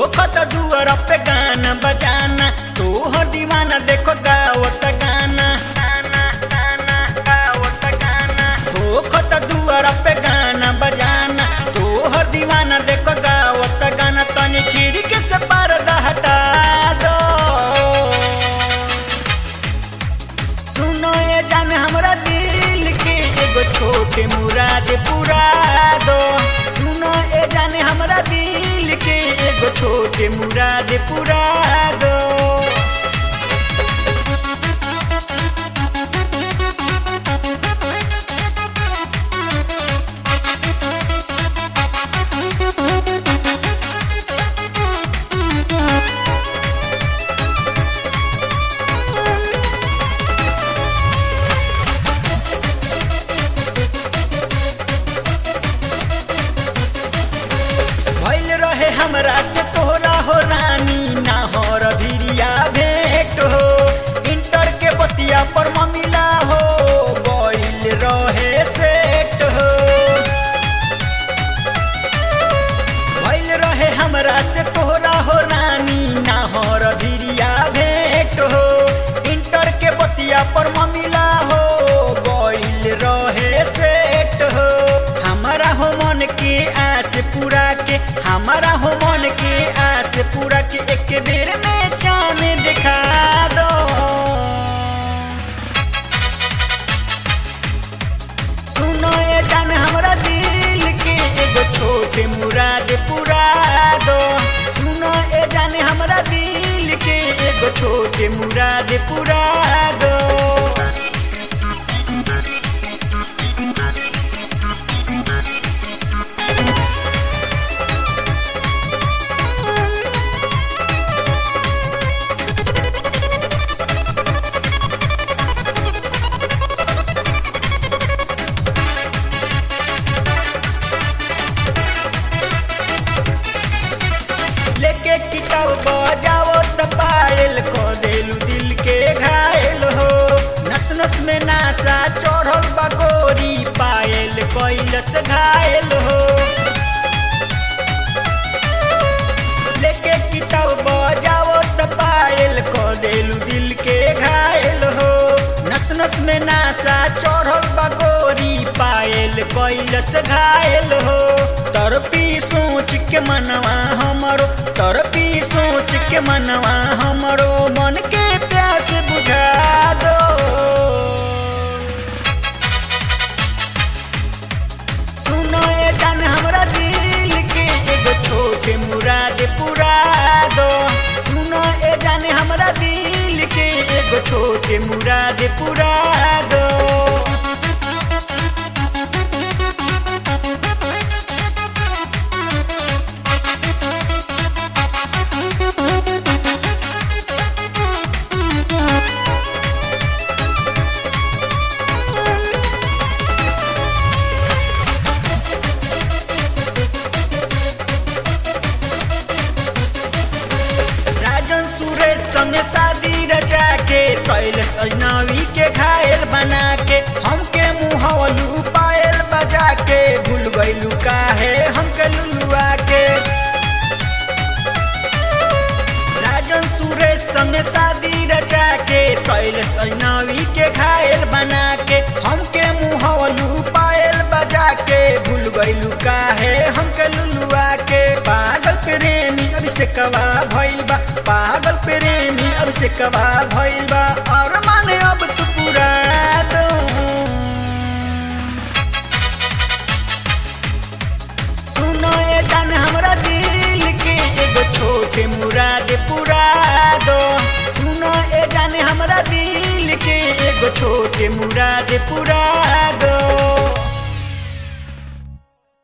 खत दुआर पे गाना बजाना तू हर दीवाना देखो गावत गाना गाना गाना गावत गाना हो खत दुआर पे गाना बजाना तू हर दीवाना देखो गावत गाना तनी खिड़की से पर्दा हटा दो सुनो ये जान हमरा दिल के एगो छोटे मुराद पूरा दो सुनो ये जान हमरा दिल के एगो छोटे मुराद पूरा दो भइल रहे हमरा से तोहरा हो रानी ना हो रभिरिया भेंट हो इंटर के बतिया पर ममिला हो गइल रहे सेट हो भइल रहे हमरा से तोहरा हो रानी ना हो रभिरिया भेंट हो इंटर के बतिया पर ममिला हो गइल रहे सेट हो हमारा हो मन के आस पूरा के हमारा हो मन के आस पूरा के एक बेर में चांद दिखा दो सुनो ये जान हमरा दिल के एगो छोटे मुराद पूरा दो सुनो ये जान हमरा दिल के एगो छोटे मुराद पूरा दो लेके किताब बजाओ त पायल को देलू दिल के घायल हो नस नस में नासा चढ़ल बगोरी पायल कैलस घायल हो लेके किताब बजाओ त पायल को देलू दिल के घायल हो नस नस में नासा चढ़ल बगोरी पायल कैलस घायल हो तरपी सोच के मनवा हमरो तरपी सोच के मनवा हमरो मन के प्यास बुझा दो सुनो ये जान हमरा दिल के एगो छोटे मुराद पूरा दो सुनो ये जान हमरा दिल के एगो छोटे मुराद पूरा दो राजन सुरेश संगे शादी रचा के शैलेश अजनबी के घायल बना के हमके मुहवलू पायल बजा के भूल गइलू काहे हमके लुलुआ के राजन सुरेश संगे शादी रचा के शैलेश अजनबी के घायल बना के हमके मुहवलू पायल बजा के भूल गइलू काहे हमके लुलुआ के पागल प्रेमी अभिषेकवा भइल बा पागल प्रेमी अभिषेकवा भइल बा और माने अब तू पूरा दो सुनो ये जान हमरा दिल के एगो छोटे मुराद पूरा दो सुनो ये जान हमरा दिल के एगो छोटे मुराद पूरा दो